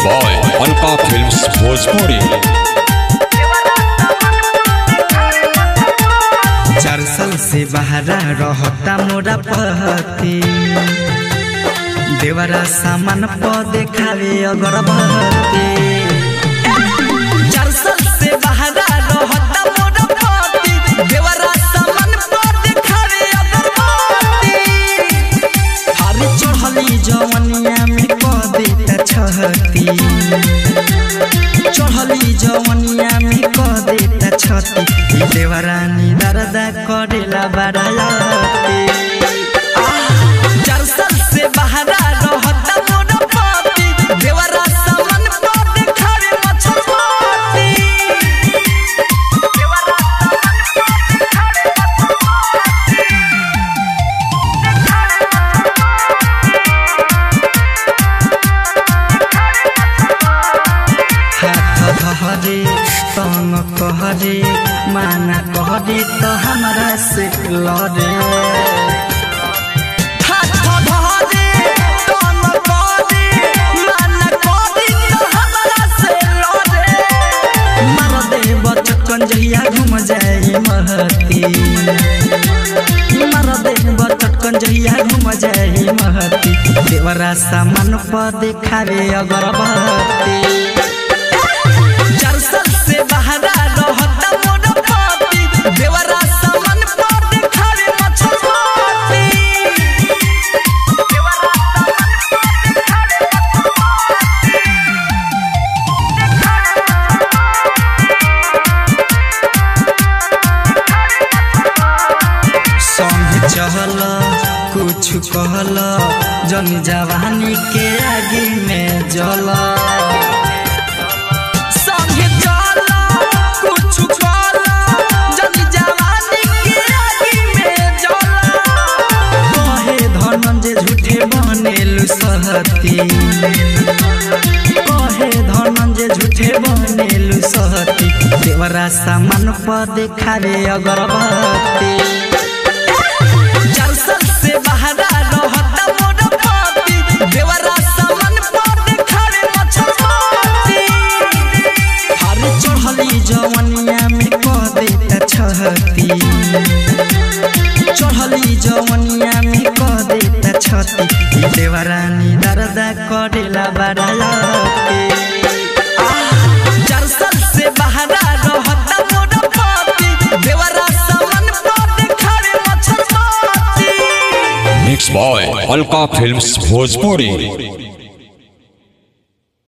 by Alka Films Bhojpuri. चार साल से बहरा रहता मोरा पहती देवरा सामान प देखावे अगरबत्ती चार साल से बहरा रहता मोरा पहती देवरा सामान प देखावे अगरबत्ती हर चढ़ली जवनिया में क देता छहती चढ़ली जवनिया में क देता छती देवरानी दर्दा करेला बड़ायाती चार साल से बहरा रहता मोर पति देवरा सामान पर देखावे मछली देवरा सामान पर देखावे हाथ धरे तंग कहरे माना कहरे तो हमरा से लड़े हाथ धरे तंग कहरे माना कहरे तो हमरा से लड़े मार दे बचकन जहिया घूम जाए महती मार दे बचकन जहिया घूम जाए महती देवरा सामान पर देखावे अगरबत्ती चार साल से बहरा रहता मोर पति देवरा सामान पर देखावे मछली देवरा सामान पर देखावे संग चहल कुछ कहल जन जवानी के आगे में जल संग चल कुछ कहल जन जवानी के आगे में जल कहे धनंजय झूठे बनेलु सहती कहे धनंजय झूठे बनेलु सहती देवरा सामान पर देखावे अगरबत्ती चार साल से बहरा रहता मोर पति देवरा सामान पर देखावे मछली हर चढ़ली जवनिया में क देता छहती चढ़ली जवनिया में क देता छती देवरानी दर्दा करेला बड़ायाती चार साल से बहरा रहता मोर पति देवरा सामान पर देखावे मछली Mixed by Alka Films Bhojpuri.